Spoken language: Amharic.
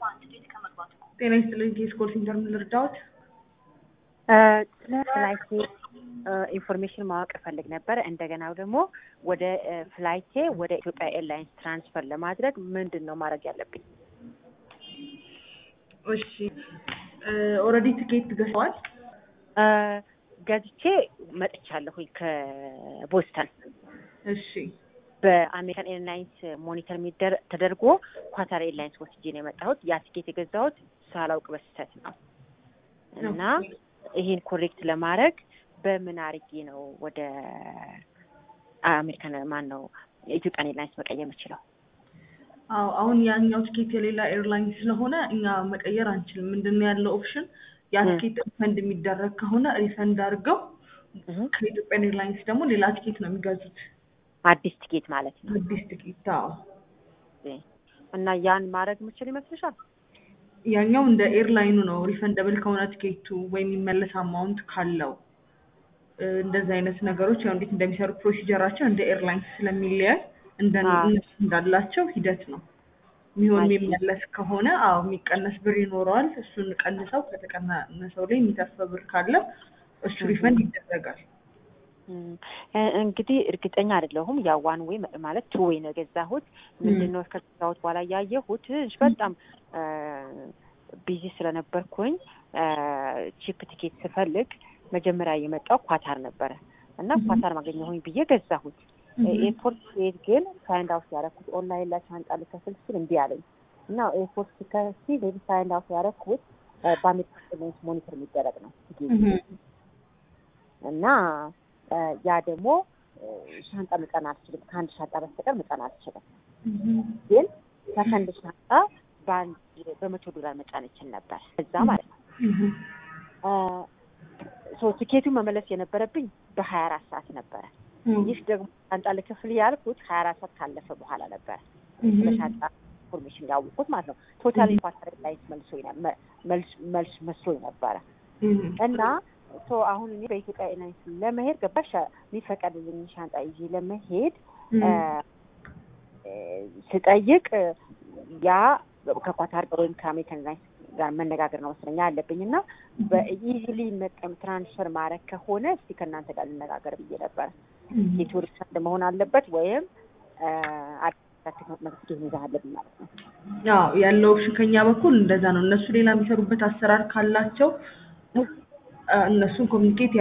ጤና ይስጥልኝ ከስኮል ሴንተር ምን ልርዳዎት? ስለ ፍላይቴ ኢንፎርሜሽን ማወቅ እፈልግ ነበር። እንደገና ደግሞ ወደ ፍላይቴ ወደ ኢትዮጵያ ኤርላይንስ ትራንስፈር ለማድረግ ምንድን ነው ማድረግ ያለብኝ? እሺ ኦልሬዲ ትኬት ገዝተዋል? ገዝቼ መጥቻለሁኝ ከቦስተን። እሺ በአሜሪካን ኤርላይንስ ሞኒተር የሚደር ተደርጎ ኳታር ኤርላይንስ ወስጄ ነው የመጣሁት። ያ ትኬት የገዛሁት ሳላውቅ በስህተት ነው እና ይሄን ኮሬክት ለማድረግ በምን አርጌ ነው ወደ አሜሪካን ማን ነው የኢትዮጵያን ኤርላይንስ መቀየር የምችለው? አዎ አሁን ያኛው ትኬት የሌላ ኤርላይንስ ስለሆነ እኛ መቀየር አንችልም። ምንድን ነው ያለው ኦፕሽን ያ ትኬት ሪፈንድ የሚደረግ ከሆነ ሪፈንድ አድርገው ከኢትዮጵያን ኤርላይንስ ደግሞ ሌላ ትኬት ነው የሚገዙት። አዲስ ትኬት ማለት ነው። አዲስ ትኬት አዎ። እና ያን ማድረግ የምችል ይመስልሻል? ያኛው እንደ ኤርላይኑ ነው። ሪፈንደብል ከሆነ ትኬቱ ወይም የሚመለስ አማውንት ካለው እንደዚህ አይነት ነገሮች ያው እንዴት እንደሚሰሩ ፕሮሲጀራቸው እንደ ኤርላይንስ ስለሚለያይ እንደ እነሱ እንዳላቸው ሂደት ነው የሚሆን። የሚመለስ ከሆነ አዎ የሚቀነስ ብር ይኖረዋል። እሱን ቀንሰው ከተቀነሰው ላይ የሚተርፈ ብር ካለ እሱ ሪፈንድ ይደረጋል። እንግዲህ እርግጠኛ አይደለሁም። ያ ዋን ዌይ ማለት ቱ ዌይ ነው የገዛሁት። ምንድነው ከገዛሁት በኋላ ያየሁት በጣም ቢዚ ስለነበርኩኝ ቺፕ ቲኬት ስፈልግ መጀመሪያ የመጣው ኳታር ነበረ እና ኳታር ማገኘሁኝ ብዬ ገዛሁት። ኤርፖርት ስሄድ ግን ፋይንድ አውት ያደረኩት ኦንላይን ላይ ሻንጣ ልከፍል ስል እምቢ አለኝ እና ኤርፖርት ስከፍል ሄድ ፋይንድ አውት ያደረኩት በአሜሪካ ኤርላይንስ ሞኒተር የሚደረግ ነው እና ያ ደግሞ ሻንጣ መጫን አልችልም። ከአንድ ሻንጣ በስተቀር መጫን አልችልም። ግን ከአንድ ሻንጣ በአንድ በመቶ ዶላር መጫን ይችል ነበር እዛ ማለት ነው። ሶ ቲኬቱን መመለስ የነበረብኝ በሀያ አራት ሰዓት ነበረ። ይህ ደግሞ ሻንጣ ልክፍል ያልኩት ሀያ አራት ሰዓት ካለፈ በኋላ ነበረ ስለ ሻንጣ ኢንፎርሜሽን ያወቁት ማለት ነው። ቶታሊ ኳተር ኤርላይንስ መልስ መስሎኝ ነበረ እና ሶ አሁን እኔ በኢትዮጵያ ኤርላይንስ ለመሄድ ገባሽ የሚፈቀድልኝ ሻንጣ ይዤ ለመሄድ ስጠይቅ ያ ከኳታር ወይም ከአሜሪካን ኤርላይንስ ጋር መነጋገር ነው መሰለኝ ያለብኝ እና በኢዚሊ መጠም ትራንስፈር ማድረግ ከሆነ እስቲ ከእናንተ ጋር ልነጋገር ብዬ ነበረ። የቱሪስት ፈንድ መሆን አለበት ወይም መፍትሄ መያዝ አለብኝ ማለት ነው። አዎ ያለው ኦፕሽን ከኛ በኩል እንደዛ ነው። እነሱ ሌላ የሚሰሩበት አሰራር ካላቸው እነሱን ኮሚኒኬት